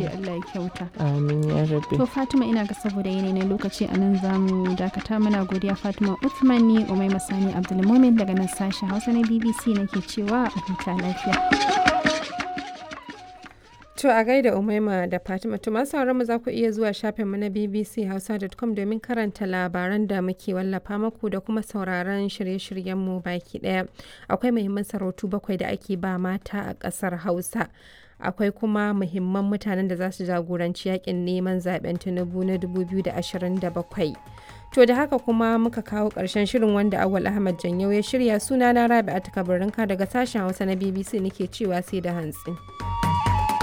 Allah ya kyauta amin ya rabbi to Fatima ina ga saboda yanayi na lokaci a nan za mu dakata muna godiya Fatima Uthman ni Umai Masani Abdulmumin daga nan sashen Hausa na BBC nake cewa a huta lafiya To a gaida Umaima da Fatima to masu sauran mu za ku iya zuwa shafinmu na bbchausa.com domin karanta labaran da muke wallafa maku da kuma sauraron shirye-shiryenmu baki daya. Akwai muhimman sarautu bakwai da ake ba mata a ƙasar Hausa. Akwai kuma muhimman mutanen da za su jagoranci yakin neman zaben Tinubu na 2027. To da haka kuma muka kawo ƙarshen shirin wanda Awal Ahmad Janyau ya shirya sunana Rabi'atu Kabarinka daga sashen Hausa na BBC nake cewa sai da hantsi.